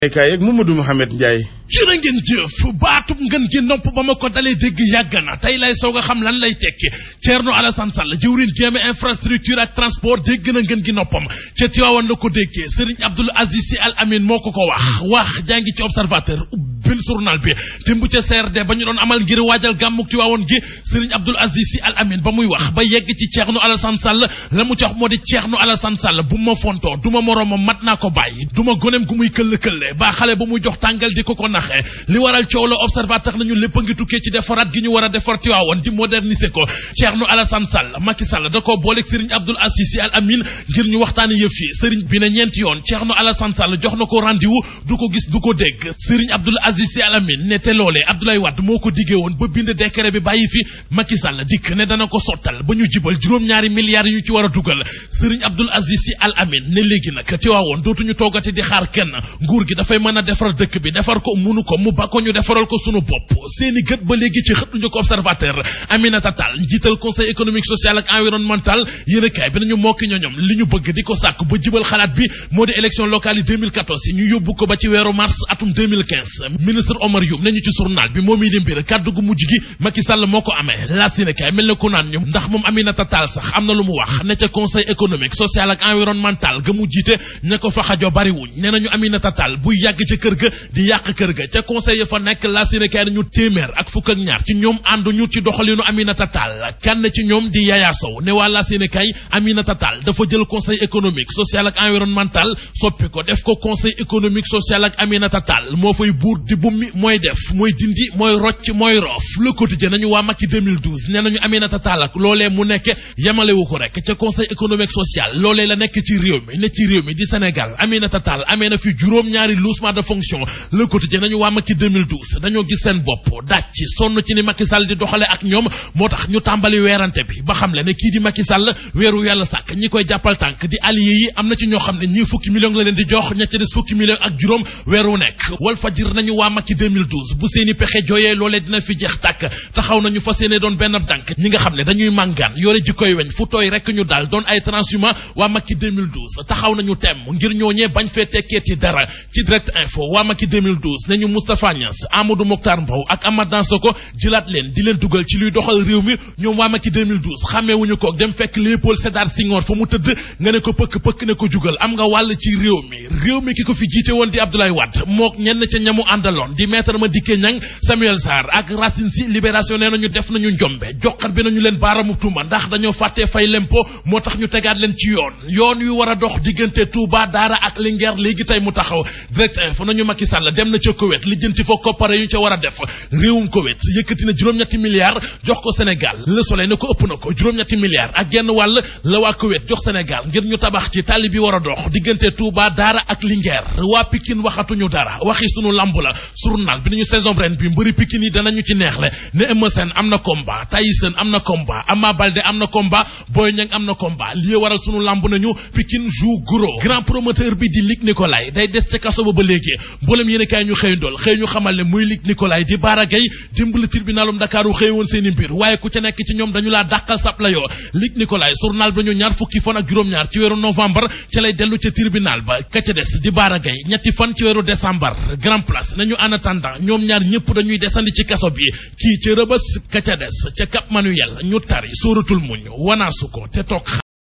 kay ak Mamadou Mouhamed Ndiaye jërë ngeen jëf baatub ngeen gi nopp ba ma ko dalee dégg yàgg na tey lay soog a xam lan lay tekki Thierno Alassane Sall jëwriñ jéeme infrastructure ak transport dégg na ngeen gi noppam ca Tiwaawan la ko déggee Serigne Abdoul Aziz Sy Al Amin moo ko ko wax wax jàngi ci observateur ubbil journal bi démb ca CRD ba ñu doon amal ngir waajal gàmmuk Tiwaawan gi Serigne Abdoul Aziz Sy Al Amin ba muy wax ba yegg ci Thierno Alassane Sall la mu ci wax moo di Thierno Alassane Sall bu ma fontoo du ma moroomam mat naa ko bàyyi du ma goneem gu muy këll-këlle ba xale ba muy jox tàngal di ko ko naxee li waral coow la observateur nañu lépp a ngi tukkee ci defaraat gi ñu war a defar Tiwaawan di moderniser ko Thierno Alassane Sall Macky Sall da koo booleeg Serigne Abdoul Aziz Sy Al Amin ngir ñu waxtaane yëf yi Serigne bi ne ñeenti yoon Thierno Alassane Sall jox na ko rendez-vous du ko gis du ko dégg Serigne Abdoul Aziz Sy Al Amin ne te loolee Abdoulaye Wade moo ko diggee woon ba bind décret bi bàyyi fi Macky Sall dikk ne dana ko sottal ba ñu jibal juróom-ñaari milliards yi ñu ci war a dugal Serigne Abdoul Aziz Sy Al Amin ne léegi nag Tiwaawan dootuñu toogati di xaar kenn nguur gi dafay mën a defar dëkk bi defar ko munu ko mu ba ko ñu defaral ko sunu bopp seeni gët ba léegi ci xët ñu ko observateur Aminata Tall njiital conseil économique social ak environnemental yéen a kaay bi nañu mokki ñoñom li ñu bëgg di ko sàkk ba jibal xalaat bi moo di élection locale yi 2014 yi ñu yóbbu ko ba ci weeru mars atum 2015 ministre Omar Youm nañu ci journal bi moom yi di mbir kàddu gu mujj gi Macky Sall moo ko amee laas yéen a kaay mel na ko naan ñu ndax moom Aminata Tall sax am na lu mu wax ne ca conseil économique social ak environnemental ga mu jiite ña ko fa xajo bariwuñ nee nañu Aminata Tall buy yàgg ca kër ga di yàq kër ga ca conseil ya fa nekk la Sénégal nañu téeméer ak fukk ak ñaar ci ñoom ànduñu ci doxalinu Aminata Tall kenn ci ñoom di Yaya Sow ne waa la Sénégal Aminata Tall dafa jël conseil économique social ak environnemental soppi ko def ko conseil économique social ak Aminata Tall moo fay buur di bummi mooy def mooy dindi mooy rocc mooy roof le quotidien nañu waa Macky 2012 nee nañu Aminata Tall ak loolee mu nekk yemalewu ko rek ca conseil économique social loolee la nekk ci réew mi ne ci réew mi di Sénégal Aminata Tall amee na fi juróom-ñaari loussement de fonction le quotidien nañu waa Macky 2012 dañoo gis seen bopp daaj ci sonn ci ni Macky Sall di doxale ak ñoom moo tax ñu tàmbali weerante bi ba xam le ne kii di Macky Sall weeru yàlla sàkk ñi koy jàppal tànk di allié yi am na ci ñoo xam ne ñii fukki million la leen di jox ña ca des fukki million ak juróom weeru nekk wal fajir nañu waa Macky 2012 bu seeni pexe jooyee loolee dina fi jeex tàkk taxaw nañu fas yéene doon benn dànk ñi nga xam ne dañuy màngaan yore ji koy weñ fu tooy rek ñu daal doon ay transhumant waa Macky 2012 taxaw nañu temm ngir ñooñee bañ fee tekkee ci dara ci direct info waa Macky 2012 nañu Moustapha Niass Amadou Mokhtar Mbow ak Amath Dansokho jëlaat leen di leen dugal ci luy doxal réew mi ñoom waa Macky 2012 xàmmeewuñu ko dem fekk Léopold Sédar Senghor fa mu tëdd nga ne ko pëkk pëkk ne ko jugal am nga wàll ci réew mi réew mi ki ko fi jiite woon di Abdoulaye Wade mook ñenn ca ñamu àndaloon di maître Madické Niang Samuel Sarr ak Racine Sy Libération nee nañu def nañu njombe joxat bi nañu leen baaramu tuuma ndax dañoo fàttee fay lempo moo tax ñu tegaat leen ci yoon yoon wi war a dox diggante Touba Daara ak Linguère léegi tey mu taxaw direct info nañu Macky Sall dem na ca Koweït lijjanti fa koppare yu ñu ca war a def réewum Koweït yëkkati na juróom-ñetti milliards jox ko Sénégal Le Soleil ne ko ëpp na ko juróom-ñetti milliards ak genn wàll la waa Koweït jox Sénégal ngir ñu tabax ci tali bi war a dox diggante Touba Daara ak Linguère waa Pikine waxatuñu dara waxi sunu lamb la journal bi nañu saison ren bi mbëri Pikine yi danañu ci neexle ne Eumeu Sène am na combat Tyson am na combat Ama Baldé am na combat Boy Niang am na combat lii waral sunu lamb nañu Pikine joue gros grand promoteur bi di Luc Nicolaï day des ca kaso ba ba léegi mboolem yéen kaay ñu xëy ndool xëy ñu xamal ne muy Luc Nicolaï di Bara Gaye dimbali tribunalum Dakar u xëy woon seen i mbir waaye ku ca nekk ci ñoom dañu laa dàqal sap la yoo Luc Nicolaï journal bi ñu ñaar fukki fan ak juróom-ñaar ci weeru novembre ca lay dellu ca tribunal ba ka ca des di Bara Gaye ñetti fan ci weeru décembre grand place nañu en attendant ñoom ñaar ñëpp dañuy desandi ci kaso bi kii ca rëbës ka ca des ca Cap Manuel ñu tari sóoratul muñ wanaasu ko te toog